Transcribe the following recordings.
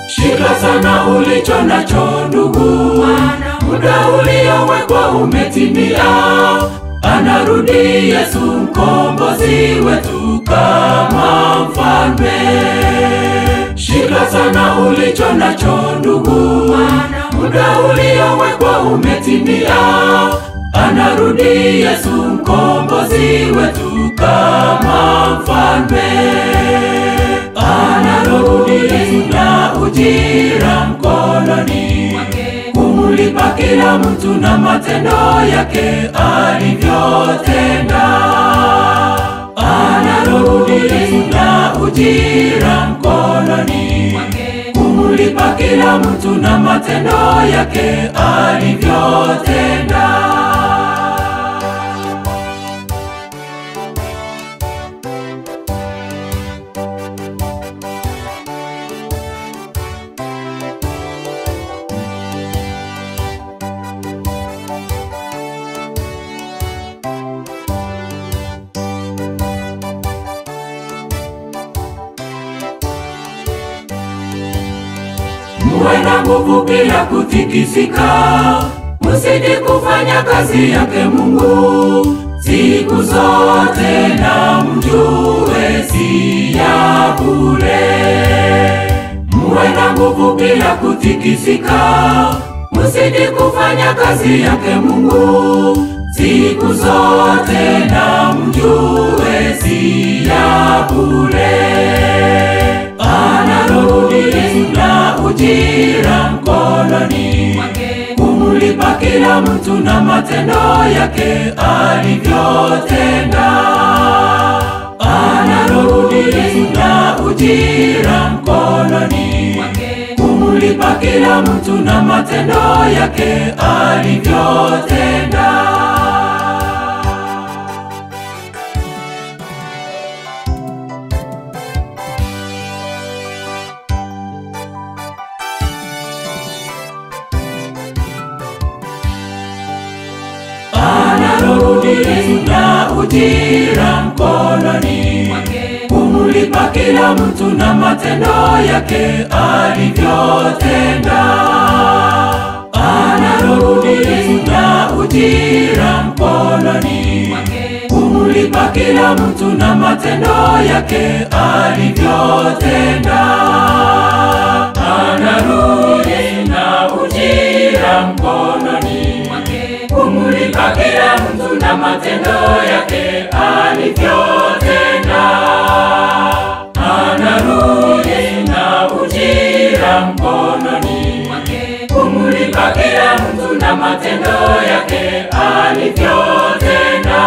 Shika sana ulicho nacho ndugu, muda uliowekwa umetimia. Anarudi Yesu mkombozi wetu kama mfalme. Shika sana ulicho nacho ndugu, muda uliowekwa umetimia. Anarudi Yesu mkombozi wetu kama mfalme. Anarudi na ujira mkononi kumulipa kila mtu na matendo yake alivyotenda. Anarudi na ujira mkononi kumulipa kila mtu na matendo yake alivyotenda. Muwe na nguvu bila kutikisika, msije kufanya kazi yake Mungu siku zote, na mjue si ya bure. Muwe na nguvu bila kutikisika, msije kufanya kazi yake Mungu siku zote, na mjue si ya bure. Anarudi na ujira mkononi kumulipa kila mtu na matendo yake alivyotenda. Anarudi na ujira mkononi kumulipa kila mtu na matendo yake alivyotenda. Anarudi na ujira mkononi kumulipa kila mtu na matendo yake alivyotenda. Anarudi na ujira mkononi kumulipa kila mtu na matendo yake alivyotenda. Anarudi na ujira mkononi kumulipa kila mtu na matendo yake alivyotenda. Anarudi na ujira mkononi kumulipa kila mtu na matendo yake alivyotenda.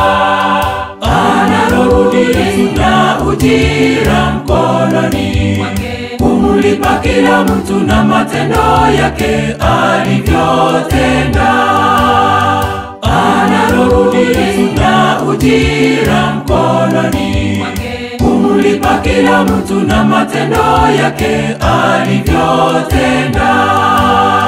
Anarudi na ujira mkononi kumulipa kila mtu na matendo yake alivyotenda. Anarudi na ujira mkononi kumulipa kila mtu na matendo yake alivyotenda.